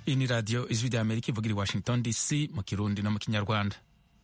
iyi ni radiyo ijwi rya amerika ivugira i washington dc mu kirundi no mu kinyarwanda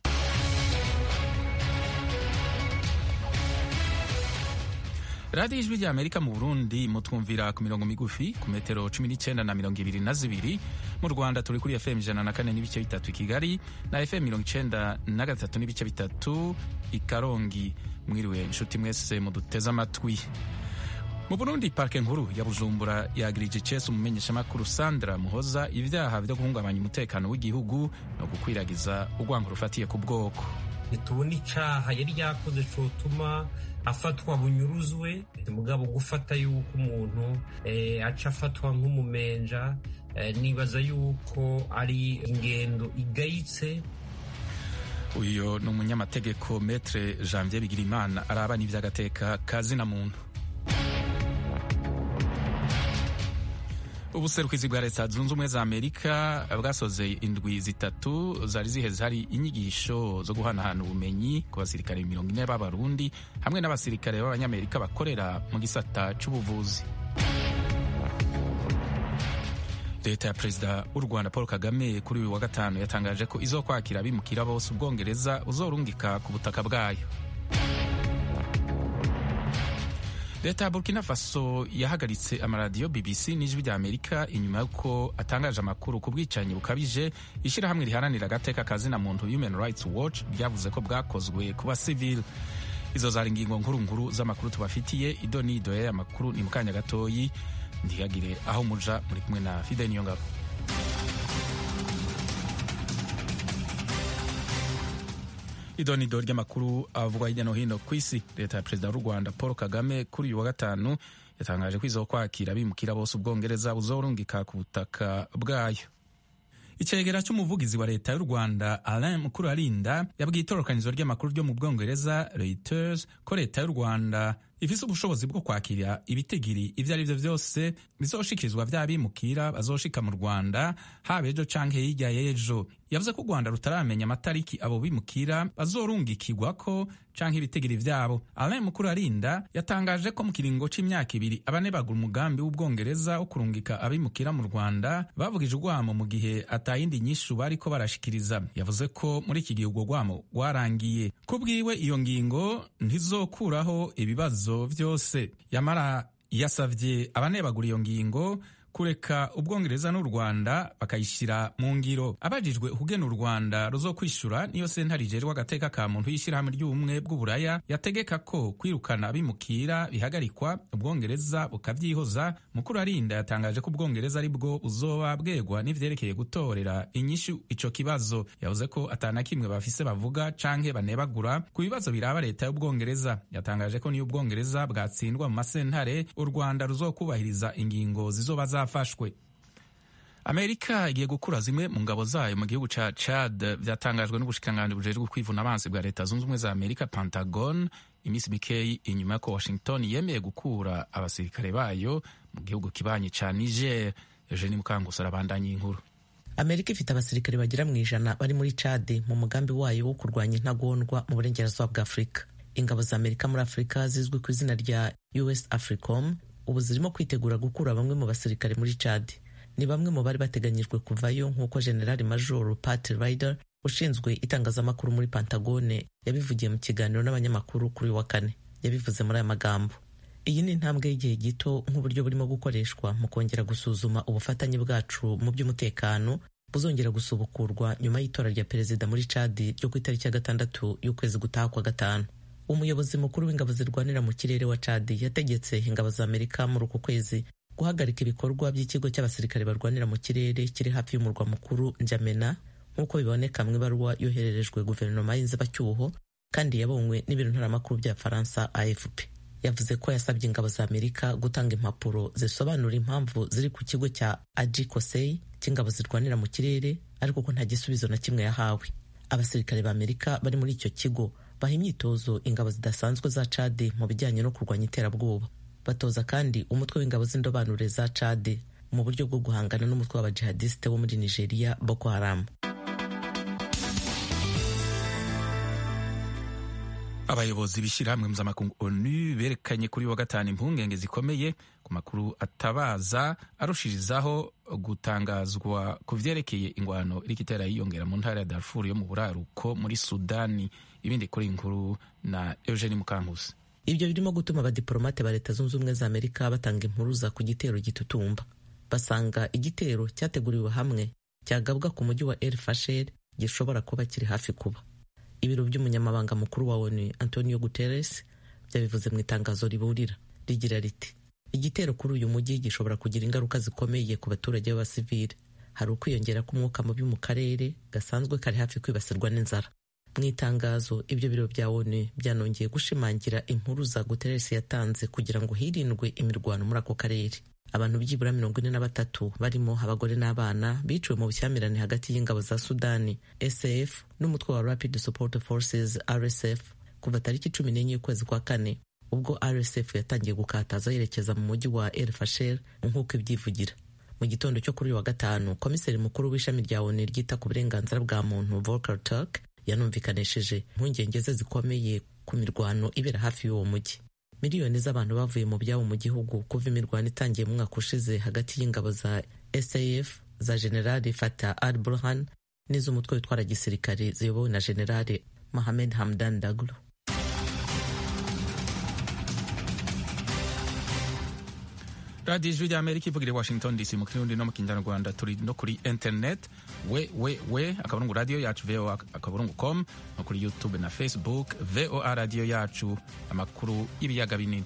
radiyo ijwi rya amerika mu burundi mutwumvira ku mirongo migufi ku metero cumi n'icyenda na mirongo ibiri na zibiri mu rwanda turi kuri fm ijana na kane n'ibice bitatu i kigali na fm mirongo icyenda na gatatu n'ibice bitatu i karongi mwiriwe inshuti mwese muduteze amatwi mu burundi parike nkuru ya bujumbura yagirije icese umumenyeshamakuru sandra muhoza ibyaha byo guhungabanya umutekano w'igihugu no gukwiragiza urwango rufatiye ku bwoko ntitubona icaha yari yakoze cotuma afatwa bunyuruzwe mugabo gufata yuko umuntu eh, aca afatwa nk'umumenja eh, nibaza yuko ari ingendo igayitse uyu ni umunyamategeko metre janvier bigirimana araba n'ivy'agateka kazina muntu ubuserukizi bwa leta zunze ubumwe za amerika bwasoze indwi zitatu zari ziheze hari inyigisho zo guhanahana ubumenyi ku basirikare mirongo ine b'abarundi hamwe n'abasirikare b'abanyamerika bakorera mu gisata c'ubuvuzi leta ya perezida w'u rwanda paul kagame kuri uyu wa gatanu yatangaje ko izokwakira abimukira bose ubwongereza buzorungika ku butaka bwayo leta ya burkina faso yahagaritse amaradiyo bbc n'ijwi rya amerika inyuma y'uko atangaje amakuru ku bwicanyi bukabije ishyirahamwe riharanira agateka kazina muntu human rights watch ryavuze ko bwakozwe ku basivili izo zari ingingo nkuru nkuru z'amakuru tubafitiye ido n'ido y'aya makuru ni mu kanya gatoyi ntihagire aho muja muri kumwe na fide niyo ngabo idonido ry'amakuru avugwa hirya no hino ku isi leta ya perezida w'u rwanda paul kagame kuri uyu wa gatanu yatangaje ko izo kwakira abimukira bose ubwongereza buzorungika ku butaka bwayo icegera cy'umuvugizi wa leta y'u rwanda alain mukurarinda yabwiye itororokanizo ry'amakuru ryo mu bwongereza reuters ko leta y'u rwanda ifise ubushobozi bwo kwakira ibitigiri ivyo ari vyo vyose bizoshikirizwa vy'abimukira bazoshika mu rwanda haba ejo canke hirya y'ejo yavuze ko u rwanda rutaramenya amatariki abo bimukira bazorungikirwako canke ibitigiri vyabo alain mukuru arinda yatangaje ko mu kiringo c'imyaka ibiri abane bagura umugambi w'ubwongereza wo kurungika abimukira mu rwanda bavugije urwamo mu gihe atayindi nyishu bariko barashikiriza yavuze ko muri iki gihe urwo rwamo rwarangiye ku bwiwe iyo ngingo ntizokuraho ibibazo vyose yamara yasavye abanebagura iyo ngingo kureka ubwongereza n'u rwanda bakayishyira mu ngiro abajijwe ukugena u rwanda ruzokwishura niyo sentare ijejwe agateka ka muntu y'ishyirahamwe ry'ubumwe bw'uburaya yategeka ko kwirukana abimukira bihagarikwa ubwongereza bukavyihoza mukuru arinda yatangaje ko ubwongereza ari bwo buzoba bwegwa n'ivyerekeye gutorera inyishu ico kibazo yavuze ko atana kimwe bafise bavuga canke banebagura ku bibazo biraba leta y'ubwongereza yatangaje ko niyo ubwongereza bwatsindwa mu masentare u rwanda ruzokubahiriza ingingo zizoba za zafashwe amerika igiye gukura zimwe mu ngabo zayo mu gihugu ca chad vyatangajwe n'ubushikiranganji bujejwe kwivuna abansi bwa leta zunze ubumwe za amerika pentagon iminsi mikeyi inyuma y'uko washington yemeye gukura abasirikare bayo mu gihugu kibanyi ca niger eugeni mukanguso arabandanya inkuru amerika ifite abasirikare bagera mu ijana bari muri chad mu mugambi wayo wo kurwanya intagondwa mu burengerazuba bwa afurika ingabo za amerika muri afurika zizwi ku izina rya us africom ubu zirimo kwitegura gukura bamwe mu basirikare muri Chad ni bamwe mu bari bateganyijwe kuvayo nk'uko generali major Pat Ryder ushinzwe itangazamakuru muri Pantagone yabivugiye mu kiganiro n'abanyamakuru kuri wa kane yabivuze muri aya magambo iyi ni intambwe y'igihe gito nk'uburyo burimo gukoreshwa mu kongera gusuzuma ubufatanye bwacu mu by'umutekano buzongera gusubukurwa nyuma y'itora rya perezida muri Chad ryo ku itariki ya gatandatu y'ukwezi gutaha kwa gatanu umuyobozi mukuru w'ingabo zirwanira mu kirere wa Chad yategetse ingabo za Amerika muri uku kwezi guhagarika ibikorwa by'ikigo cy'abasirikare barwanira mu kirere kiri hafi y'umurwa mukuru Njamena nk'uko biboneka mu ibaruwa yohererejwe guverinoma y'inzibacyuho kandi yabonywe n'ibiro ntaramakuru bya Faransa AFP yavuze ko yasabye ingabo za Amerika gutanga impapuro zisobanura impamvu ziri ku kigo cya Aji Kosei cy'ingabo zirwanira mu kirere ariko ko nta gisubizo na kimwe yahawe abasirikare ba Amerika bari muri icyo kigo baha imyitozo ingabo zidasanzwe za Chad mu bijyanye no kurwanya iterabwoba batoza kandi umutwe w'ingabo z'indobanure za Chad mu buryo bwo guhangana n'umutwe w'abajihadisite wo muri Nigeria Boko Haram abayobozi b'ishyirahamwe mpuzamakungu onu berekanye kuri wa gatanu impungenge zikomeye ku makuru atabaza arushirizaho gutangazwa ku vyerekeye ingwano iriko itera yiyongera mu ntara ya darfur yo mu buraruko muri sudani ibindi kuri inkuru na eugeni mukankusi ibyo birimo gutuma abadiporomate ba leta zunze ubumwe za amerika batanga impuruza ku gitero gitutumba basanga igitero cyateguriwe hamwe cyagabwa ku mujyi wa el fasher gishobora kuba kiri hafi kuba ibiro by'umunyamabanga mukuru wa onu antonio guterres byabivuze mu itangazo riburira rigira riti igitero kuri uyu mujyi gishobora kugira ingaruka zikomeye ku baturage b'abasivile hari ukwiyongera k'umwuka mubi mu karere gasanzwe kari hafi kwibasirwa n'inzara mu itangazo ibyo biro bya onu byanongeye gushimangira impuruza guterres yatanze kugira ngo hirindwe imirwano muri ako karere abantu byibura mirongo ine na batatu barimo abagore n'abana biciwe mu bushyamirane hagati y'ingabo za sudani saf n'umutwe wa rapid support forces rsf kuva tariki cumi n'enye y'ukwezi kwa kane ubwo rsf yatangiye gukataza yerekeza mu mujyi wa el fasher nk'uko ibyivugira mu gitondo cyo kuri uyu wa gatanu komiseri mukuru w'ishami rya onu ryita ku burenganzira bwa muntu volker turk yanumvikanishije impungenge ze zikomeye ku mirwano ibera hafi y'uwo mujyi miliyoni z'abantu bavuye mu byabo mu gihugu kuva imirwano itangiye mu mwaka ushize hagati y'ingabo za saf za generali fata al burhan n'iz'umutwe witwara gisirikare ziyobowe na generali mohamed hamdan daglo radiyo ijwi rya amerika ivugira i washington dc mu kirundi no mu kinyarwanda turi no kuri internet we we we akaburungu radiyo yacu voa akaburungu com no kuri youtube na facebook voa radiyo yacu amakuru y'ibiyaga binini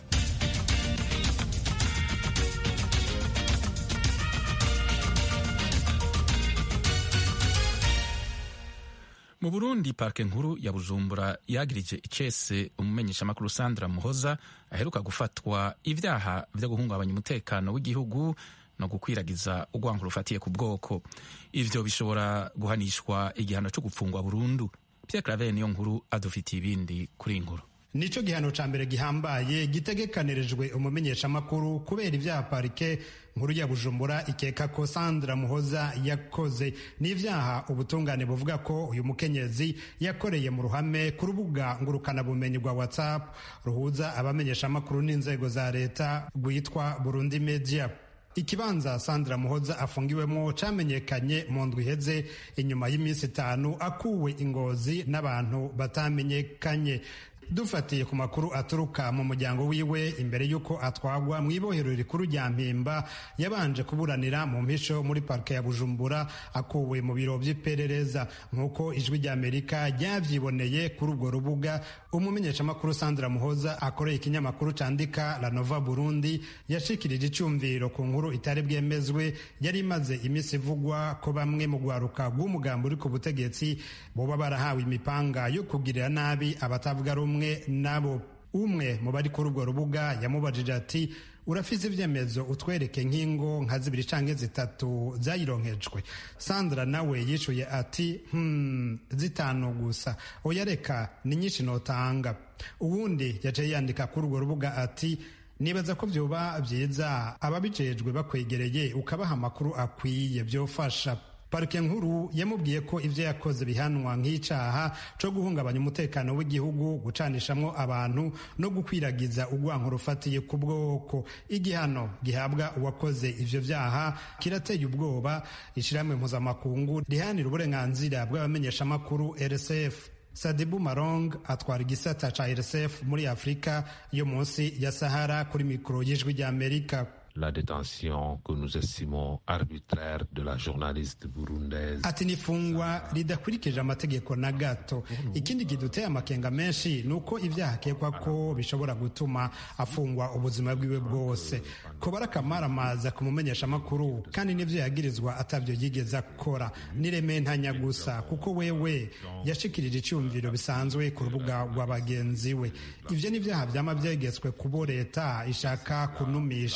mu burundi parike nkuru ya bujumbura yagirije icese umumenyeshamakuru sandra muhoza aheruka gufatwa ibyaha byo guhungabanya umutekano w'igihugu no gukwiragiza urwango rufatiye ku bwoko ivyo bishobora guhanishwa igihano cyo gupfungwa burundu pierre claver niyo nkuru adufitiye ibindi kuri inkuru nico gihano ca mbere gihambaye gitegekanirijwe umumenyeshamakuru kubera ivyaha parike nkuru ya bujumbura ikeka ko sandra muhoza yakoze n'ivyaha ubutungane buvuga ko uyu mukenyezi yakoreye mu ruhame ku rubuga ngurukanabumenyi rwa whatsapp ruhuza abamenyeshamakuru n'inzego za leta rwitwa burundi media ikibanza sandra muhoza afungiwemo camenyekanye mu ndwi iheze inyuma y'iminsi itanu akuwe ingozi n'abantu batamenyekanye dufatiye ku makuru aturuka mu muryango wiwe imbere y'uko atwagwa mu ibohero rikuru rya mpimba yabanje kuburanira mu mpisho muri parike ya bujumbura akuwe mu biro by'iperereza nk'uko ijwi rya amerika ryavyiboneye kuri urwo rubuga umumenyeshamakuru sandra muhoza akoreye ikinyamakuru candika la nova burundi yashikirije icumviro ku nkuru itari bwemezwe yari imaze iminsi ivugwa ko bamwe mu rwaruka rw'umugambi uri ku butegetsi boba barahawe imipanga yo kugirira nabi abatavuga rumwe nabo umwe mu bari kuri urwo rubuga yamubajije ati urafise ivyemezo utwereke nk'ingo nka zibiri canke zitatu zayironkejwe sandra nawe yishuye ati hmm, zitanu gusa oya reka ni nyinshi notanga uwundi yaciye yandika kuri urwo rubuga ati nibaza ko vyoba vyiza ababijejwe bakwegereye ukabaha amakuru akwiye vyofasha parike nkuru yamubwiye ko ivyo yakoze bihanwa nk'icaha co guhungabanya umutekano w'igihugu gucanishamwo abantu no gukwiragiza urwanko rufatiye ku bwoko igihano gihabwa uwakoze ivyo vyaha kirateye ubwoba ishirahamwe mpuzamakungu rihanira uburenganzira bw'abamenyeshamakuru rsf sadibu marong atwara igisata ca rsf muri afurika yo munsi ya sahara kuri mikoro y'ijwi ry'amerika la détention que nous estimons arbitraire de la journaliste burundaise. Ati nifungwa ridakurikije amategeko na gato. Ikindi kiduteye amakenga menshi nuko ivyaha akekwa ko bishobora gutuma afungwa ubuzima bwiwe bwose. Kuba arakamaramaza kumumenyesha amakuru kandi n'ivyo yagirizwa atavyo yigeze akora nireme ntanya gusa kuko wewe yashikirije icyumviro bisanzwe ku rubuga rwa bagenzi we. Ivyo ni vyaha vyama vyegetswe kubo leta ishaka kunumisha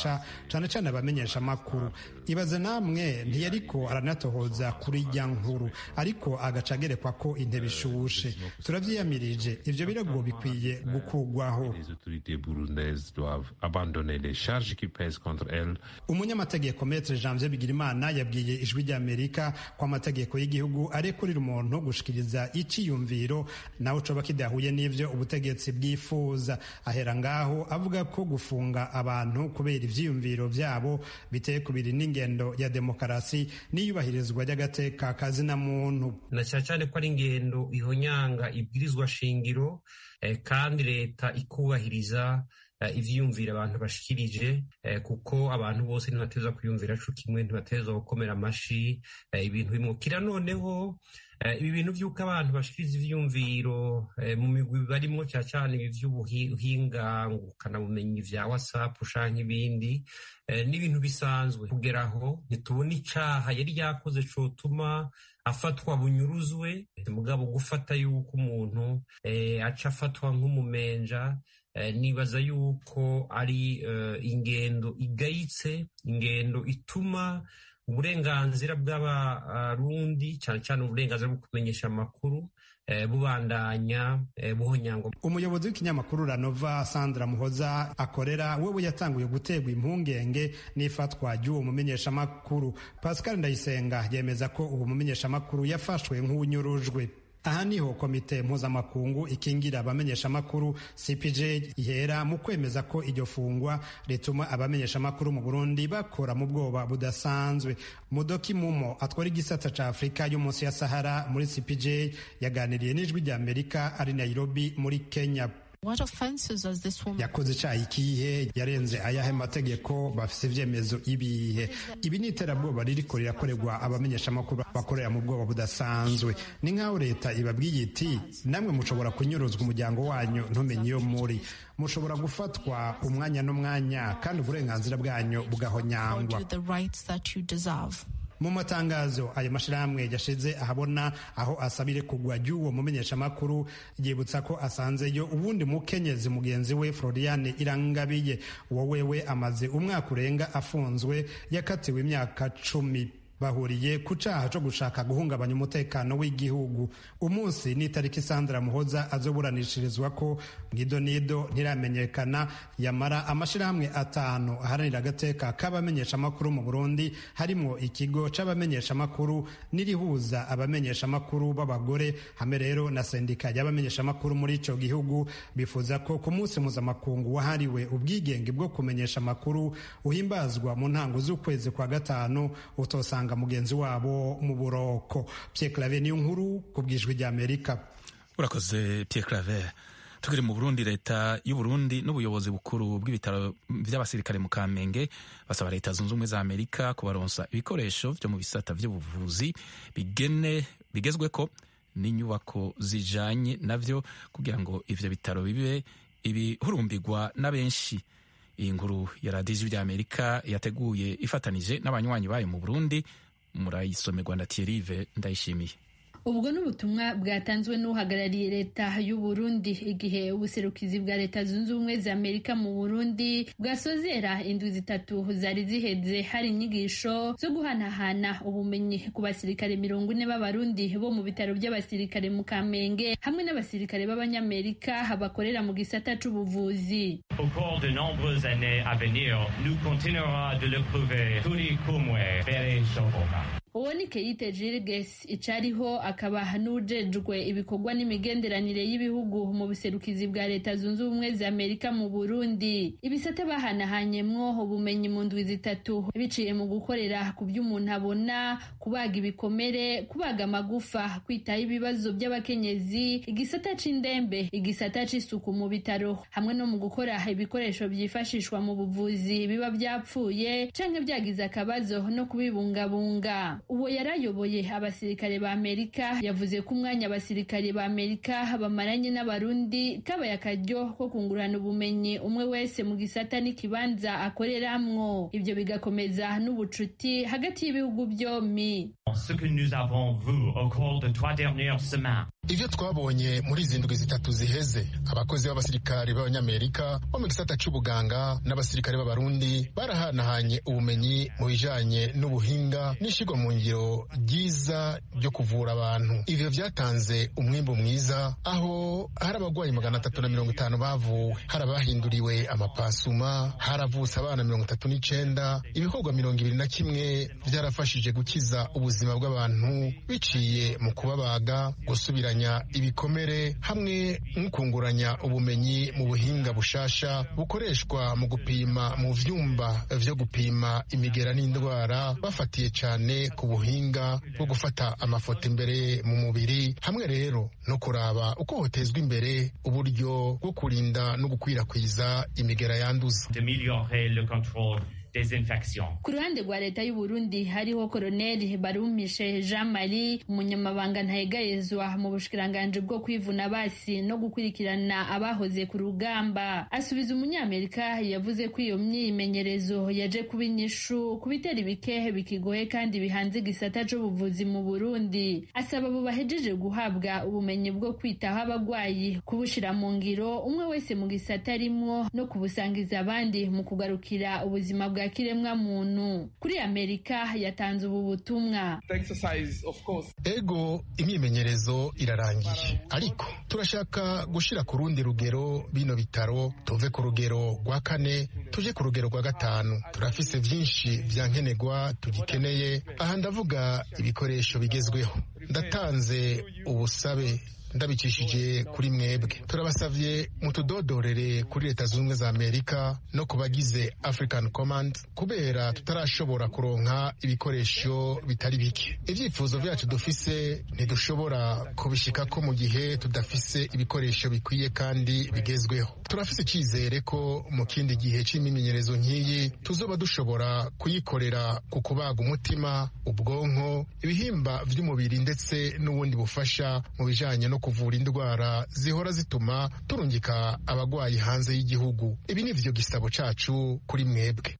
cane cane abamenyesha amakuru ibaze namwe ntiyariko aranatohoza kuri rya nkuru ariko agaca agerekwa ko intebe ishushe turavyiyamirije ivyo birego bikwiye gukurwaho Les autorités burundaises doivent abandonner les charges qui pèsent contre elles. umunyamategeko metre janvier bigirimana yabwiye ijwi ry'amerika ko amategeko y'igihugu arekurira umuntu gushikiriza iciyumviro nawe coba kidahuye n'ivyo ubutegetsi bwifuza ahera ngaho avuga ko gufunga abantu kubera ivyiyumviro vyabo biteye kubiri n'ingendo ya demokarasi n'iyubahirizwa ry'agateka kazina muntu na cyane cyane ko ari ingendo ihonyanga ibwirizwa shingiro eh, kandi leta ikubahiriza eh, ivyiyumvira abantu bashikirije eh, kuko abantu bose ntibateza kwiyumvira co kimwe ntibateza gukomera amashi eh, ibintu bimukira noneho eh, ibi bintu vy'uko abantu bashikiriza ivyiyumviro eh, mu migwi barimwo cyane cyane ibi vy'ubuhinga ngukanabumenyi vya whatsapp canke ibindi eh, n'ibintu bisanzwe kugeraho ntitubona icaha yari yakoze cotuma afatwa bunyuruzwe mugabo gufata yuko umuntu eh, aca afatwa nk'umumenja eh, nibaza yuko ari eh, ingendo igayitse ingendo ituma uburenganzira bw'abarundi cyane cyane uburenganzira bwo kumenyesha amakuru eh, bubandanya eh, buhonyangwa umuyobozi w'ikinyamakuru ranova sandra muhoza akorera wewe yatanguye guterwa impungenge n'ifatwa ry'uwo mumenyeshamakuru pascal ndayisenga yemeza ko uwo mumenyeshamakuru yafashwe nk'unyurujwe aha niho komite mpuzamakungu ikingira abamenyeshamakuru cpj ihera mu kwemeza ko iryo fungwa rituma abamenyeshamakuru mu burundi bakora mu bwoba budasanzwe mudoki mumo atwara igisata ca afurika yo munsi ya sahara muri cpj yaganiriye n'ijwi rya amerika ari nairobi muri kenya What offenses has this woman? yakoze icaha ikihe yarenze ayahe mategeko bafise ivyemezo ibihe ibi ni iterabwoba ririko rirakorerwa abamenyeshamakuru bakorera mu bwoba budasanzwe ni nk'aho leta ibabwiye iti namwe mushobora kunyuruzwa umuryango wanyu ntumenye iyo muri mushobora gufatwa umwanya n'umwanya kandi uburenganzira bwanyu bugahonyangwa Afford you the rights that you deserve. mu matangazo ayo mashirahamwe yashize ahabona aho asabire kugwa ry'uwo mumenyeshamakuru yibutsa ko asanzeyo ubundi mukenyezi mugenzi we floriane irangabiye uwo wewe amaze umwaka urenga afunzwe yakatiwe imyaka cumi bahuriye ku caha co gushaka guhungabanya umutekano w'igihugu umunsi n'itariki sandra muhoza azoburanishirizwa ko nido nido ntiramenyekana yamara amashirahamwe atanu aharanira agateka k'abamenyeshamakuru mu burundi harimwo ikigo c'abamenyeshamakuru n'irihuza abamenyeshamakuru b'abagore hamwe rero na sendika y'abamenyeshamakuru muri ico gihugu bifuza ko ku munsi mpuzamakungu wahariwe ubwigenge bwo kumenyesha amakuru uhimbazwa mu ntango z'ukwezi kwa gatanu utosanga mugenzi wabo mu buroko Pierre Claver niyo nkuru ku bwijwi rya Amerika urakoze Pierre Claver tukiri mu Burundi leta y'u Burundi n'ubuyobozi bukuru bw'ibitaro by'abasirikare mu Kamenge basaba leta zunze ubumwe za Amerika kubaronsa ibikoresho byo mu bisata by'ubuvuzi bigene bigezwe ko n'inyubako zijanye navyo kugira ngo ivyo bitaro bibe ibihurumbirwa na benshi iyi nkuru ya radiyo ijwi ry'amerika yateguye ifatanije n'abanywanyi bayo mu burundi murayisomerwa na tiyerive ndayishimiye ubwo n'ubutumwa bwatanzwe n'uhagarariye leta y'u Burundi igihe ubuserukizi bwa leta zunze ubumwe za amerika mu burundi bwasozera indwi zitatu zari ziheze hari inyigisho zo guhanahana ubumenyi ku basirikare mirongo ine b'abarundi bo mu bitaro by'abasirikare mu kamenge hamwe n'abasirikare b'abanyamerika bakorera mu gisata c'ubuvuzi Au cours de nombreuses années à venir, nous continuerons de le prouver turi kumwe mbere ishoboka uwo ni Keite Jirges icariho akaba n'ujejwe ibikorwa n'imigenderanire y'ibihugu mu buserukizi bwa leta zunze ubumwe za Amerika mu Burundi ibisate bahanahanyemwo ubumenyi mu ndwi zitatu biciye mu gukorera ku by'umuntu abona kubaga ibikomere kubaga amagufa kwitaho ibibazo by'abakenyezi igisata c'indembe igisata c'isuku mu bitaro hamwe no mu gukora ibikoresho byifashishwa mu buvuzi biba byapfuye canke byagize akabazo no kubibungabunga uwo yarayoboye abasirikare ba amerika yavuze ko umwanya abasirikare ba amerika bamaranye n'abarundi kabaye akaryo ko kungurana ubumenyi umwe wese mu gisata n'ikibanza akoreramwo ibyo bigakomeza n'ubucuti hagati y'ibihugu byombi Ce que nous avons vu au cours de trois dernières semaines. ivyo twabonye muri izi ndwi zitatu ziheze abakozi b'abasirikare b'abanyamerika bo mu gisata c'ubuganga n'abasirikare b'abarundi barahanahanye ubumenyi mu bijanye n'ubuhinga n'ishigwa mu ngiro ryiza ryo kuvura abantu ivyo vyatanze umwimbu mwiza aho hari abagwayi magana atatu na mirongo itanu bavuwe hari abahinduriwe amapasuma haravutse abana mirongo itatu n'icenda ibikorwa mirongo ibiri na kimwe vyarafashije gukiza ubuzima bw'abantu biciye mu kubabaga gusubira ibikomere hamwe n'ukunguranya ubumenyi mu buhinga bushasha bukoreshwa mu gupima mu vyumba vyo gupima imigera n'indwara bafatiye cyane ku buhinga bwo gufata amafoto imbere mu mubiri hamwe rero no kuraba uko hotezwa imbere uburyo bwo kurinda no gukwirakwiza imigera yanduza ku ruhande rwa leta y'u Burundi hariho koloneli barumishe jean marie umunyamabanga ntayegayezwa mu bushikiranganji bwo kwivuna basi no gukurikirana abahoze ku rugamba asubiza umunyamerika yavuze ko iyo myimenyerezo yaje kuba inyishu ku bitera ibikehe bikigoye kandi bihanze igisata c'ubuvuzi mu burundi asaba abo bahejeje guhabwa ubumenyi bwo kwitaho abagwayi kubushira mu ngiro umwe wese mu gisata arimwo no kubusangiza abandi mu kugarukira ubuzima bwa kiremwa muntu kuri amerika yatanze ubu butumwa ego imyimenyerezo irarangiye ariko turashaka gushira ku rundi rugero bino bitaro tuve ku rugero rwa kane tuje ku rugero rwa gatanu turafise vyinshi vya nkenerwa tugikeneye aha ndavuga ibikoresho bigezweho ndatanze ubusabe ndabicishije kuri mwebwe turabasavye mutudodorere kuri leta zunze ubumwe za amerika no ku bagize african command kubera tutarashobora kuronka ibikoresho bitari bike ivyifuzo vyacu dufise ntidushobora kubishikako mu gihe tudafise ibikoresho bikwiye kandi bigezweho turafise icizere ko mu kindi gihe c'imimenyerezo nk'iyi tuzoba dushobora kuyikorera ku kubaga umutima ubwonko ibihimba vy'umubiri ndetse n'ubundi bufasha mu bijanye no kuvura indwara zihora zituma turungika abagwayi hanze y'igihugu ibi ni vyo gisabo cacu kuri mwebwe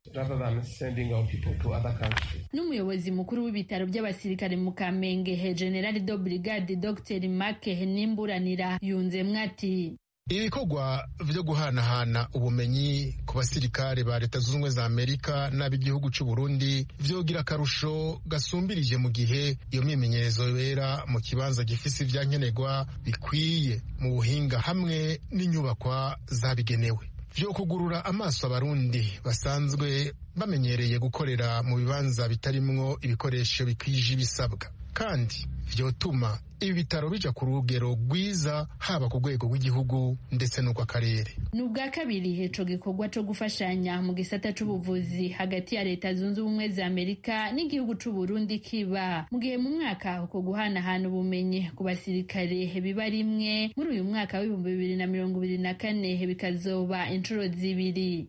n'umuyobozi mukuru w'ibitaro by'abasirikare mu kamenge general de brigade dr make nimburanira yunzemwo ati ibikorwa vyo guhanahana ubumenyi ku basirikare ba leta zunze ubumwe za amerika n'ab'igihugu c'u burundi vyogira akarusho gasumbirije mu gihe iyo myimenyerezo yobera mu kibanza gifise ivyankenerwa bikwiye mu buhinga hamwe n'inyubakwa zabigenewe vyo kugurura amaso abarundi basanzwe bamenyereye gukorera mu bibanza bitarimwo ibikoresho bikwije ibisabwa kandi vyotuma ibi bitaro bija ku rugero rwiza haba ku rwego rw'igihugu ndetse n'urw'akarere ni ubwa kabiri ico gikorwa co gufashanya mu gisata c'ubuvuzi hagati ya leta zunze ubumwe za amerika n'igihugu c'uburundi kiba mu gihe mu mwaka uko guhanahana ubumenyi ku basirikare biba rimwe muri uyu mwaka w'ibihumbi bibiri na mirongo ibiri na kane bikazoba inshuro zibiri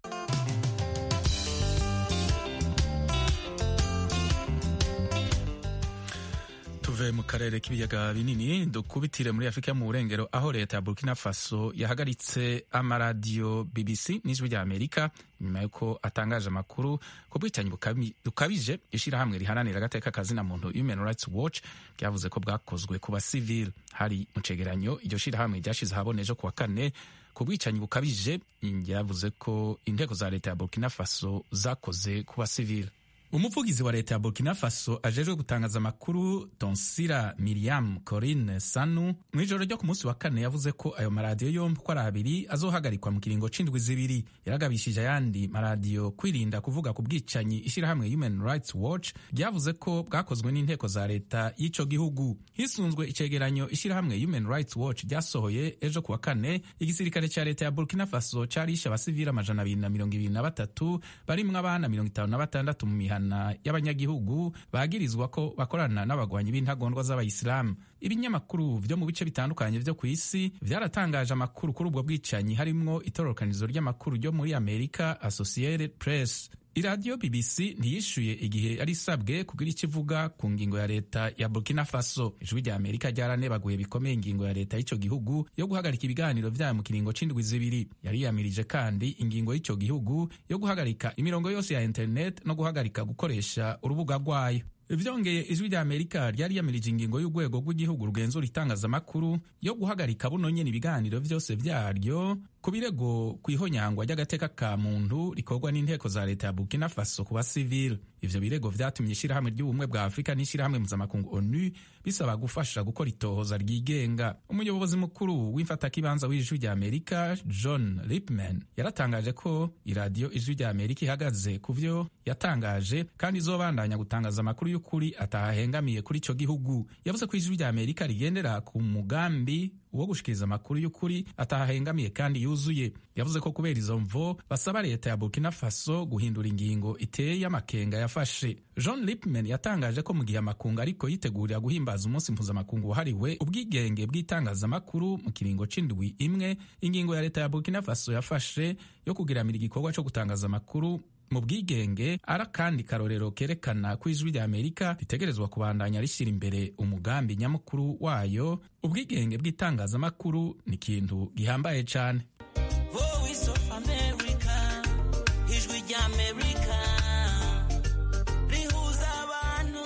tuve mu karere k'ibiyaga binini dukubitire muri afurika yo mu burengero aho leta ya burkina faso yahagaritse amaradiyo bbc n'ijwi rya amerika nyuma y'uko atangaje amakuru ku bwicanyi bukabije ishyirahamwe riharanira agateka kazina muntu human rights watch ryavuze ko bwakozwe ku basivili hari mu cegeranyo iryo shyirahamwe ryashize ahabona ejo ku wa kane ku bwicanyi bukabije ryavuze ko inteko za leta ya burkina faso zakoze ku basivili umuvugizi wa leta ya burkina faso ajejwe gutangaza amakuru tonsira miriam corine sanu mu ijoro ryo ku munsi wa kane yavuze ko ayo maradiyo yombi uko ari abiri azohagarikwa mu kiringo c'indwi zibiri yaragabishije ayandi maradiyo kwirinda kuvuga ku bwicanyi ishyirahamwe human rights watch ryavuze ko bwakozwe n'inteko za leta y'ico gihugu hisunzwe icegeranyo ishyirahamwe human rights watch ryasohoye ejo ku wa kane igisirikare ca leta ya burkina faso carishe abasivili amajana abiri na mirongo ibiri na batatu barimwo abana mirongo itanu na batandatu mu mihana y'abanyagihugu bagirizwa ko bakorana n'abagwanyi b'intagondwa z'abayisilamu ibinyamakuru vyo mu bice bitandukanye vyo ku isi vyaratangaje amakuru kuri ubwo bwicanyi harimwo itororokanizo ry'amakuru ryo muri amerika associated press iradiyo bbc ntiyishuye igihe yari isabwe kugira icyo ivuga ku ngingo ya leta ya burkina faso ijwi rya amerika ryaranebaguye bikomeye ingingo ya leta y'icyo gihugu yo guhagarika ibiganiro vyayo mu kiringo c'indwi zibiri yariyamirije kandi ingingo y'icyo gihugu yo guhagarika imirongo yose ya internet no guhagarika gukoresha urubuga rwayo vyongeye ijwi rya amerika ryariyamirije ingingo y'urwego rw'igihugu rugenzura itangazamakuru yo guhagarika buno nyene ibiganiro vyose vyaryo ku birego kw'ihonyangwa ry'agateka ka muntu rikorwa n'inteko za leta ya burkina faso ku basivile ivyo birego vyatumye ishirahamwe ry'ubumwe bwa afurika n'ishirahamwe mpuzamakungu onu bisaba gufasha gukora itohoza ryigenga umuyobozi mukuru w'imfatakibanza w'ijwi rya amerika john lipman yaratangaje ko iradiyo ijwi rya amerika ihagaze ku vyo yatangaje kandi izobandanya gutangaza amakuru y'ukuri atahahengamiye kuri ico gihugu yavuze ko ijwi rya amerika rigendera ku mugambi wo gushikiriza amakuru y'ukuri atahahengamiye kandi yuzuye yavuze ko kubera izo mvo basaba leta ya burkina faso guhindura ingingo iteye amakenga yafashe john lipman yatangaje ko mu gihe amakungu ariko yitegurira guhimbaza umunsi mpuzamakungu wahariwe ubwigenge bw'itangazamakuru mu kiringo c'indwi imwe ingingo ya leta ya burkina faso yafashe yo kugiramira igikorwa co gutangaza amakuru mu bwigenge ari akandi karorero kerekana ko ijwi rya amerika ritegerezwa kubandanya rishyira imbere umugambi nyamukuru wayo ubwigenge bw'itangazamakuru ni ikintu gihambaye cyane Voice of America, ijwi rya Amerika rihuza abantu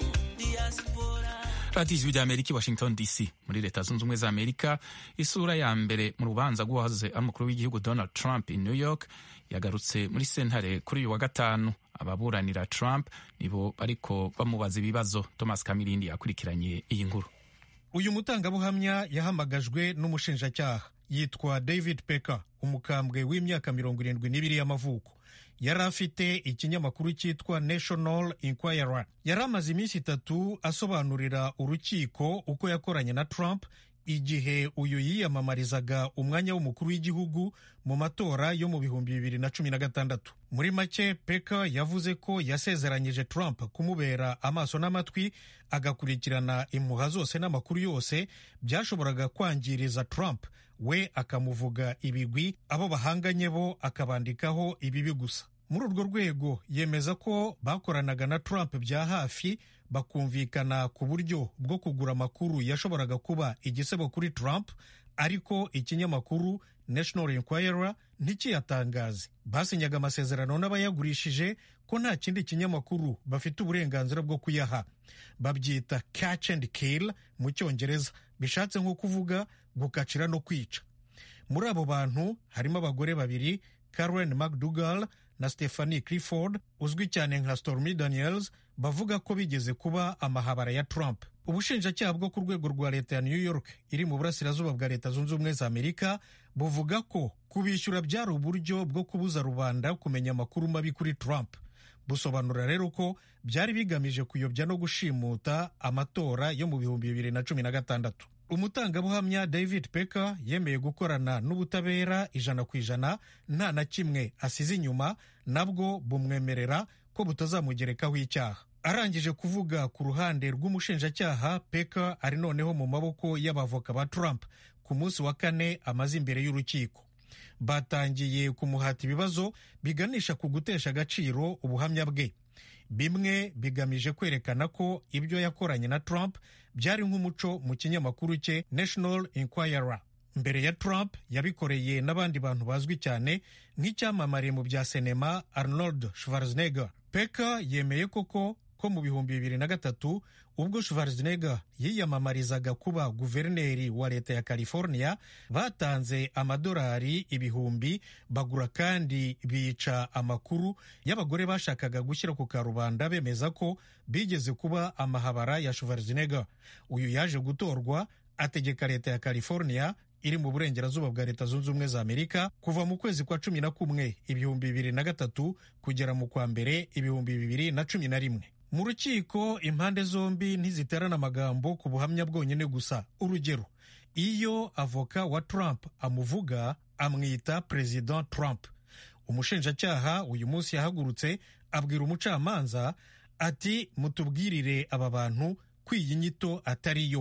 diaspora radiyo ijwi rya amerika i washington dc muri leta zunze ubumwe za amerika isura ya mbere mu rubanza rw'uwahoze ari umukuru w'igihugu donald trump i new york yagarutse muri sentare kuri uyu wa gatanu ababuranira trump nibo bariko bamubaza ibibazo thomas kamirindi yakurikiranye iyi nkuru uyu mutangabuhamya yahamagajwe n'umushinjacyaha yitwa david pecker umukambwe w'imyaka mirongo irindwi n'ibiri y'amavuko yari afite ikinyamakuru cyitwa national inquirer yari amaze iminsi itatu asobanurira urukiko uko yakoranye na trump igihe uyu yiyamamarizaga umwanya w'umukuru w'igihugu mu matora yo mu bihumbi bibiri na cumi na gatandatu muri make peka yavuze ko yasezeranyije trump kumubera amaso n'amatwi agakurikirana impuha zose n'amakuru yose byashoboraga kwangiriza trump we akamuvuga ibigwi abo bahanganye bo akabandikaho ibibi gusa muri urwo rwego yemeza ko bakoranaga na trump bya hafi bakumvikana ku buryo bwo kugura amakuru yashoboraga kuba igisebo kuri trump ariko ikinyamakuru national inquirer ntikiyatangaze basinyaga amasezerano n'abayagurishije ko nta kindi kinyamakuru bafite uburenganzira bwo kuyaha babyita catch and kill mu cyongereza bishatse nko kuvuga gukacira no kwica muri abo bantu harimo abagore babiri karen mcdougal na stephanie clifford uzwi cyane nka stormy daniels bavuga ko bigeze kuba amahabara ya trump ubushinjacyaha bwo ku rwego rwa leta ya new york iri mu burasirazuba bwa leta zunze ubumwe za amerika buvuga ko kubishyura byari uburyo bwo kubuza rubanda kumenya amakuru mabi kuri trump busobanura rero ko byari bigamije kuyobya no gushimuta amatora yo mu bihumbi bibiri na cumi na gatandatu umutangabuhamya david pecker yemeye gukorana n'ubutabera ijana ku ijana nta na kimwe asize inyuma nabwo bumwemerera ko butazamugerekaho icyaha arangije kuvuga ku ruhande rw'umushinjacyaha pecker ari noneho mu maboko y'abavoka ba trump ku munsi wa kane amaze imbere y'urukiko batangiye kumuhata ibibazo biganisha ku gutesha agaciro ubuhamya bwe bimwe bigamije kwerekana ko ibyo yakoranye na trump byari nk'umuco mu kinyamakuru cye national inquirer mbere ya trump yabikoreye n'abandi bantu bazwi cyane nk'icyamamare mu bya sinema arnold schwarzenegger peka yemeye koko ko mu bihumbi bibiri na gatatu ubwo schwarzenegger yiyamamarizaga kuba guverineri wa leta ya california batanze amadolari ibihumbi bagura kandi bica amakuru y'abagore bashakaga gushyira ku karubanda bemeza ko bigeze kuba amahabara ya schwarzenegger uyu yaje gutorwa ategeka leta ya california iri mu burengerazuba bwa leta zunze ubumwe za amerika kuva mu kwezi kwa cumi na kumwe ibihumbi bibiri na gatatu kugera mu kwa mbere ibihumbi bibiri na cumi na rimwe mu rukiko impande zombi ntiziterana amagambo ku buhamya bwonyine gusa urugero iyo avoka wa trump amuvuga amwita president trump umushinjacyaha uyu munsi yahagurutse abwira umucamanza ati mutubwirire aba bantu ko iyi nyito atari yo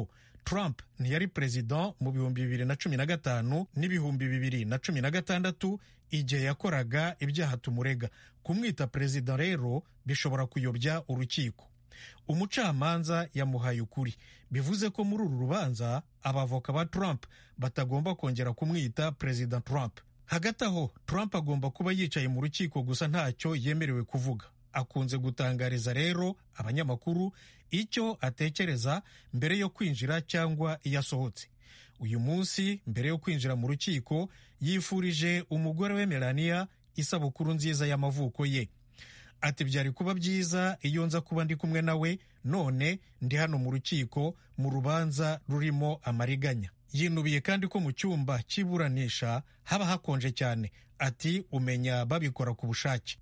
trump ntiyari perezida mu bihumbi bibiri na cumi na gatanu n'ibihumbi bibiri na cumi na gatandatu igihe yakoraga ibyaha tumurega kumwita perezida rero bishobora kuyobya urukiko umucamanza yamuhaye ukuri bivuze ko muri uru rubanza abavoka ba trump batagomba kongera kumwita perezida trump hagati aho trump agomba kuba yicaye mu rukiko gusa ntacyo yemerewe kuvuga akunze gutangariza rero abanyamakuru icyo atekereza mbere yo kwinjira cyangwa iyo asohotse uyu munsi mbere yo kwinjira mu rukiko yifurije umugore we melania isabukuru nziza y'amavuko ye ati byari kuba byiza iyo nza kuba ndi kumwe nawe none ndi hano mu rukiko mu rubanza rurimo amariganya yinubiye kandi ko mu cyumba cy'iburanisha haba hakonje cyane ati umenya babikora ku bushake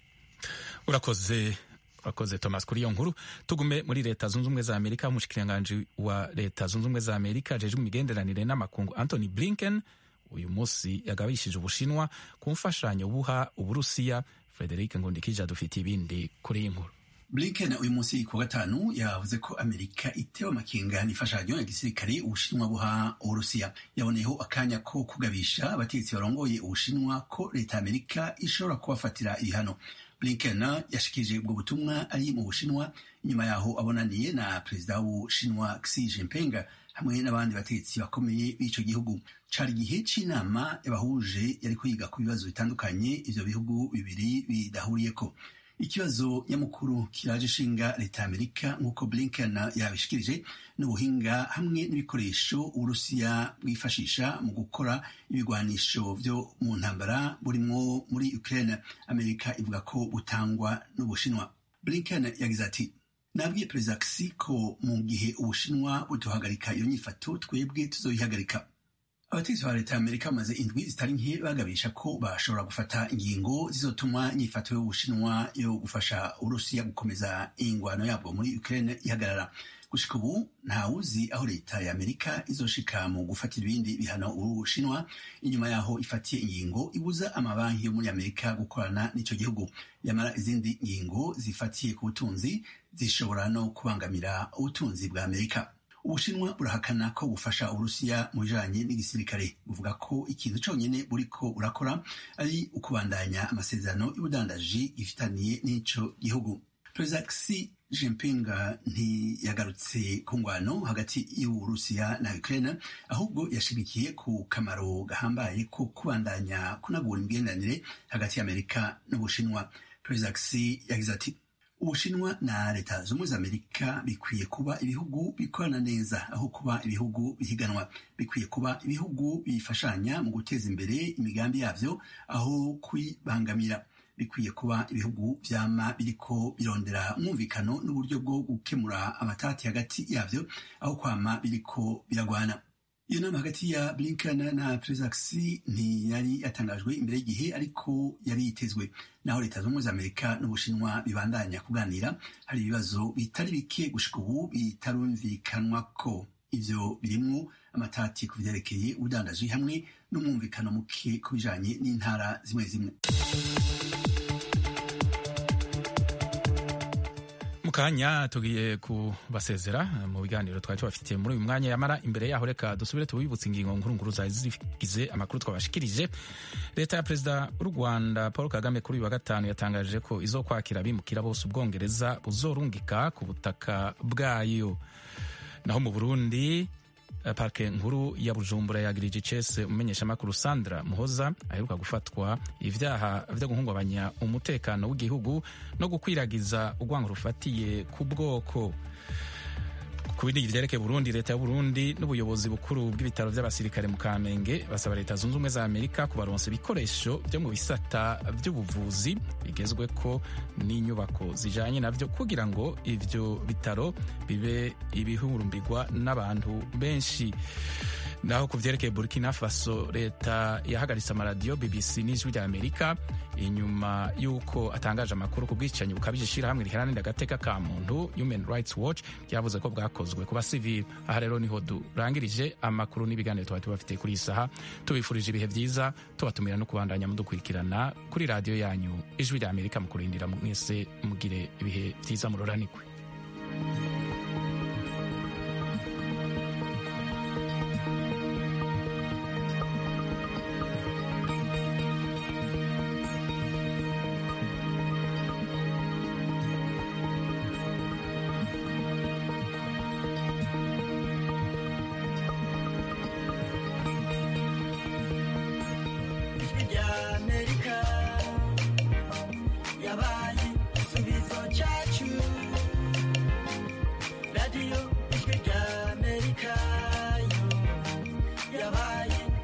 urakoze urakoze thomas kuri iyo nkuru tugume muri leta zunze ubumwe za amerika umushikiranganji wa leta zunze ubumwe za amerika ajejwe imigenderanire n'amakungu anthony blinken uyu munsi yagabishije ubushinwa ku mfashanyo buha uburusiya frederic ngundikije adufitiye ibindi kuri iyi nkuru blinken uyu munsi ku wa gatanu yavuze ko amerika itewe amakenga n'imfashanyo ya gisirikare ubushinwa buha uburusiya yaboneyeho akanya ko kugabisha abategetsi barongoye ubushinwa ko leta ya amerika ishobora kubafatira ibihano blinken yashikirije ubwo butumwa ari mu bushinwa inyuma yaho abonaniye na perezida w'ubushinwa xi jinping hamwe n'abandi bategetsi bakomeye b'ico gihugu cari igihe c'inama yabahuje yariko yiga ku bibazo bitandukanye ivyo bihugu bibiri bidahuriyeko ikibazo nyamukuru kiraje ishinga leta ya amerika nk'uko blinken yabishikirije n'ubuhinga hamwe n'ibikoresho uburusiya bwifashisha mu gukora ibigwanisho vyo mu ntambara burimwo muri ukraine amerika ivuga ko butangwa n'ubushinwa blinken yagize ati nabwiye perezida xi ko mu gihe ubushinwa buduhagarika iyo nyifato twebwe tuzoyihagarika abategetsi ba leta ya amerika bamaze indwi zitari nke bagabisha ko bashobora gufata ingingo zizotuma inyifato y'ubushinwa yo gufasha uburusiya gukomeza ingwano yabwo muri ukraine ihagarara gushika ubu ntawuzi aho leta ya amerika izoshika mu gufatira ibindi bihano ubushinwa inyuma yaho ifatiye ingingo ibuza amabanki yo muri amerika gukorana n'ico gihugu yamara izindi ngingo zifatiye ku butunzi zishobora no kubangamira ubutunzi bwa amerika ubushinwa burahakana ko bufasha uburusiya mu bijanye n'igisirikare buvuga ko ikintu conyene buriko burakora ari ukubandanya amasezerano y'ubudandaji gifitaniye n'ico gihugu perezida xi jinping ntiyagarutse ku ngwano hagati y'uburusiya na ukraine ahubwo yashimikiye ku kamaro gahambaye ko kubandanya kunagura imigenderanire hagati y'amerika n'ubushinwa perezida xi yagize ati ubushinwa na leta z'ubumwe za amerika bikwiye kuba ibihugu bikorana neza aho kuba ibihugu bihiganwa bikwiye kuba ibihugu bifashanya mu guteza imbere imigambi yavyo aho kuyibangamira bikwiye kuba ibihugu vyama biriko birondera umwumvikano n'uburyo bwo gukemura amatati hagati yavyo aho kwama biriko biragwana iyo nama hagati ya blinken na perezida xi ntiyari yatangajwe imbere y'igihe ariko yari yitezwe naho leta z'ubumwe za amerika n'ubushinwa bibandanya kuganira hari ibibazo bitari bike gushika ubu bitarumvikanwa ko ivyo birimwo amatati ku vyerekeye ubudandaji hamwe n'umwumvikano muke ku bijanye n'intara zimwe zimwe mu kanya tugiye kubasezera mu biganiro twari tubafitiye muri uyu mwanya yamara imbere yaho reka dusubire tubibutse ingingo nkuru nkuru zari zigize amakuru twabashikirije leta ya perezida w'u rwanda paul kagame kuri uyu wa gatanu yatangaje ko izo kwakira abimukira bose ubwongereza buzorungika ku butaka bwayo naho mu burundi parike nkuru ya bujumbura yagirije icese umumenyeshamakuru sandra muhoza aheruka gufatwa ibyaha byo guhungabanya umutekano w'igihugu no gukwiragiza urwango rufatiye ku bwoko ku bindi byerekeye burundi leta y'uburundi n'ubuyobozi bukuru bw'ibitaro by'abasirikare mu kamenge basaba leta zunze ubumwe za amerika kubaronsa ibikoresho byo mu bisata by'ubuvuzi bigezwe ko n'inyubako zijanye navyo kugira ngo ivyo bitaro bibe ibihurumbirwa n'abantu benshi naho ku vyerekeye burkina faso leta yahagaritse amaradiyo bbc n'ijwi rya amerika inyuma y'uko atangaje amakuru ku bwicanyi bukabije ishirahamwe riharanira agateka ka muntu human rights watch ryavuze ko bwakozwe ku basivili aha rero niho durangirije amakuru n'ibiganiro tuba tubafitiye kuri iyi saha tubifurije ibihe vyiza tubatumira no kubandanya mudukurikirana kuri radiyo yanyu ijwi rya amerika mu kurindira mwese mugire ibihe vyiza muroranikwe bye.